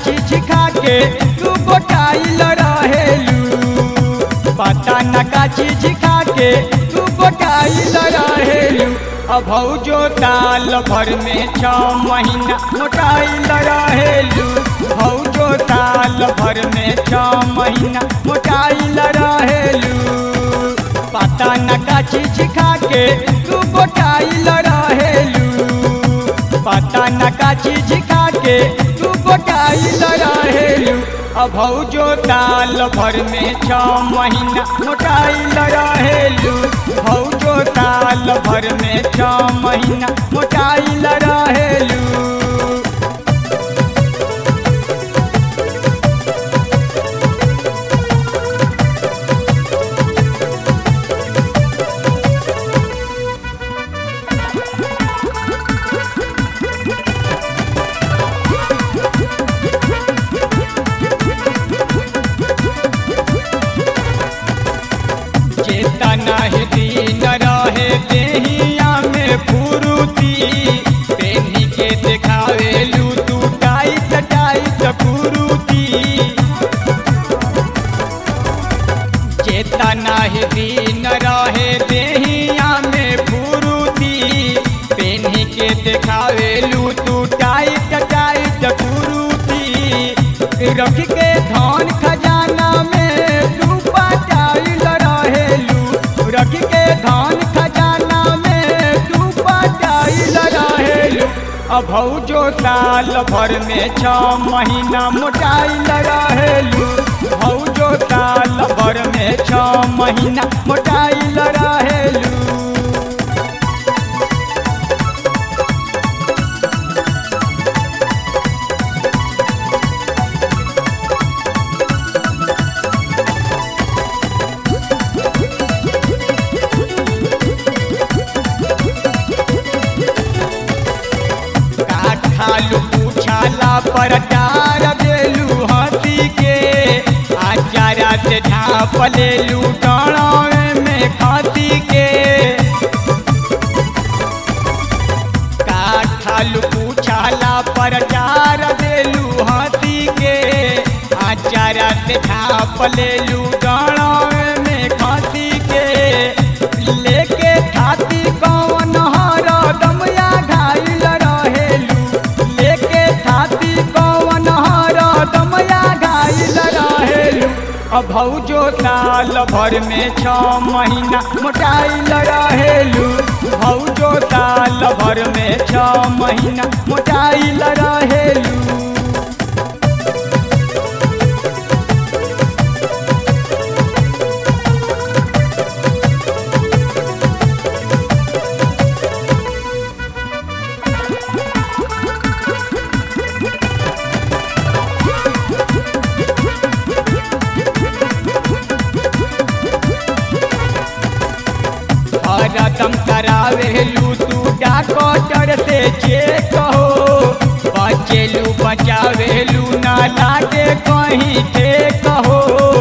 चीज खा के तू गोटाइल रहेलू पता न का चीज खा के तू गोटाइल रहेलू अब जो ताल भर में छ महीना मोटाइल रहेलू भौजो ताल भर में छ महीना मोटाइल रहेलू पता न का चीज खा के तू गोटाइल रहेलू पता न का चीज खा के तू गोटाइल रहेलू अब जो ताल भर में छ महीना मोटाइल रहेलू भौजो ताल भर में छ महीना मोटाइल रहेलू चेतना ही दीन रहे देहिया में फुरुती पेनी के देखावेलू तू टाइट टाइट कुरुती चेतना ही दीन रहे देहिया में फुरुती पेनी के देखावेलू तू टाइट टाइट कुरुती रख के धन खजाना में तू पटाइल रहेलू रख के धन खजाना में तू पटाइल रहेलू अब जो साल भर में छ महीना मोटाइल रहेलू भौजो साल भर में छ महीना मोटाइल रहेलू खालू पूछाला पर डार देलू हंसी के आचारा से ढाप लेलू डड़ावे में खाती के खालू पूछाला पर डार देलू हंसी के आचारा से ढाप लेलू डड़ावे में खाती के लेके खाती कौन हर दमया घायल रहेलू लेके खाती कौन हर दमया घायल रहेलू अब भौजो साल भर में छ महीना मोटाइल रहेलू भौजो साल भर में छ महीना मोटाइल रहेलू हरदम करावेलू तू डॉक्टर से चेक हो बचेलू बचावेलू ना लागे कहीं ठेक हो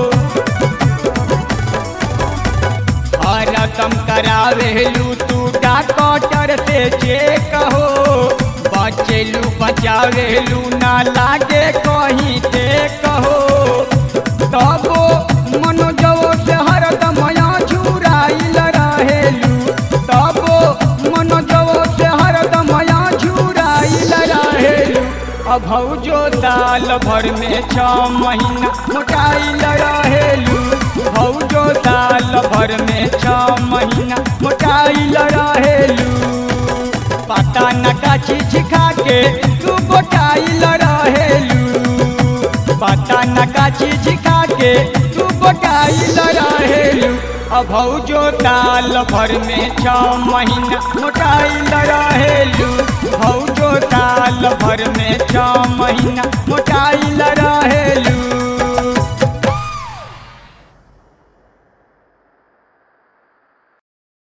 हरदम करावेलू तू डॉक्टर से चेक हो बचेलू बचावेलू ना लागे कहीं ठेक हो तबो मनोजवो से हरदम झुराइल रहेलू तबो मनोजवो से हरदम झुराइल रहेलू अब भौजो साल भर में छ महीना मोटाइल रहेलू भौजो साल भर में छ महीना मोटाइल रहेलू पता न का चीज खा के तू गोटाइल रहेलू पता न का चीज खा के तू गोटाइल रहेलू अब भौजो साल भर में छ महीना मोटाइल रहेलू भौजो साल भर में छ महीना मोटाइल रहेलू